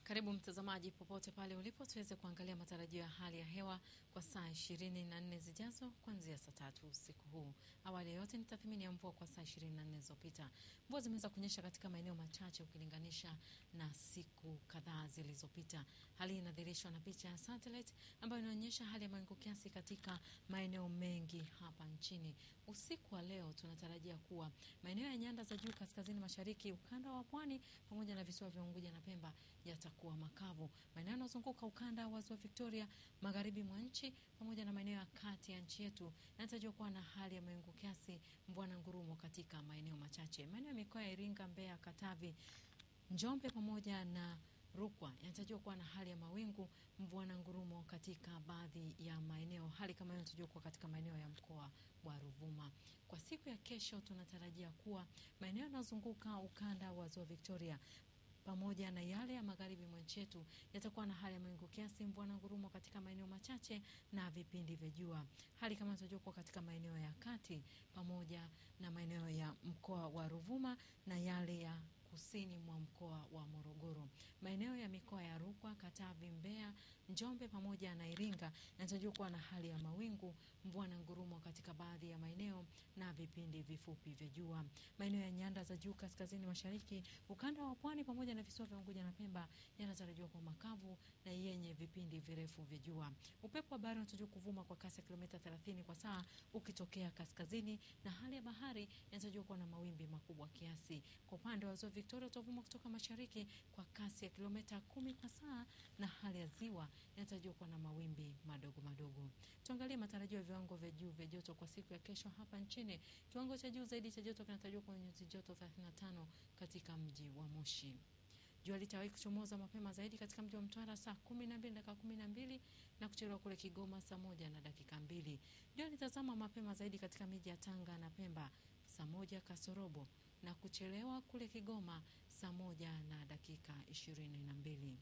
Karibu mtazamaji, popote pale ulipo, tuweze kuangalia matarajio ya hali ya hewa kwa saa ishirini na nne zijazo kuanzia saa tatu usiku huu. Awali ya yote ni tathmini ya mvua kwa saa ishirini na nne zilizopita. Mvua zimeweza kunyesha katika maeneo machache ukilinganisha na siku kadhaa zilizopita. Hali hii inadhihirishwa na picha ya satellite ambayo inaonyesha hali ya mawingu kiasi katika maeneo mengi hapa nchini. Usiku wa leo tunatarajia kuwa maeneo ya nyanda za juu kaskazini mashariki, ukanda wa pwani pamoja na visiwa vya Unguja na Pemba yatakuwa makavu. Maeneo yanayozunguka ukanda wa ziwa Victoria, magharibi mwa nchi pamoja na maeneo ya kati ya nchi yetu yanatarajiwa kuwa na hali ya mawingu kiasi, mvua na ngurumo katika maeneo machache. Maeneo ya mikoa ya Iringa, Mbeya, Katavi, Njombe pamoja na Rukwa yanatarajiwa kuwa na hali ya mawingu, mvua na ngurumo katika baadhi ya maeneo. Hali kama hiyo inatarajiwa kuwa katika maeneo ya mkoa wa Ruvuma. Kwa siku ya kesho, tunatarajia kuwa maeneo yanayozunguka ukanda wa ziwa Victoria pamoja na yale ya magharibi mwa nchi yetu yatakuwa na hali ya mawingu kiasi, mvua na ngurumo katika maeneo machache na vipindi vya jua. Hali kama inatarajiwa kuwa katika maeneo ya kati pamoja na maeneo ya mkoa wa Ruvuma na yale ya kusini mwa mkoa wa Morogoro. Maeneo ya mikoa ya Rukwa, Katavi, Mbeya, Njombe pamoja na Iringa yanatarajiwa kuwa na hali ya mawingu, mvua na ngurumo katika baadhi ya maeneo na vipindi vifupi vya jua. Maeneo ya nyanda za juu kaskazini mashariki, ukanda wa pwani pamoja na visiwa vya Unguja na Pemba yanatarajiwa kuwa makavu na yenye vipindi virefu vya jua. Upepo wa bahari unatarajiwa kuvuma kwa kasi ya kilomita 30 kwa saa ukitokea kaskazini, na hali ya bahari inatarajiwa kuwa na mawimbi makubwa kiasi. Kwa upande wa ziwa Victoria utavuma kutoka mashariki kwa kasi ya kilomita kumi kwa saa na hali ya ziwa inatarajiwa kuwa na mawimbi madogo madogo. Tuangalie matarajio ya viwango vya juu vya joto kwa siku ya kesho hapa nchini. Kiwango cha juu zaidi cha joto kinatarajiwa kwa nyuzi joto 35 katika mji wa Moshi. Jua litawahi kuchomoza mapema zaidi katika mji wa Mtwara saa kumi na mbili dakika kumi na mbili na kuchelewa kule Kigoma saa moja na dakika mbili. Jua litazama mapema zaidi katika miji ya Tanga na Pemba saa moja kasorobo na kuchelewa kule Kigoma saa moja na dakika ishirini na mbili.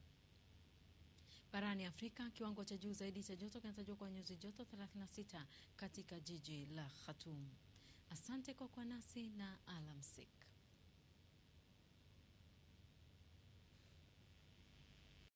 Barani Afrika, kiwango cha juu zaidi cha joto kinatarajiwa kwa nyuzi joto 36 katika jiji la Khartoum. Asante kwa kuwa nasi na alamsik.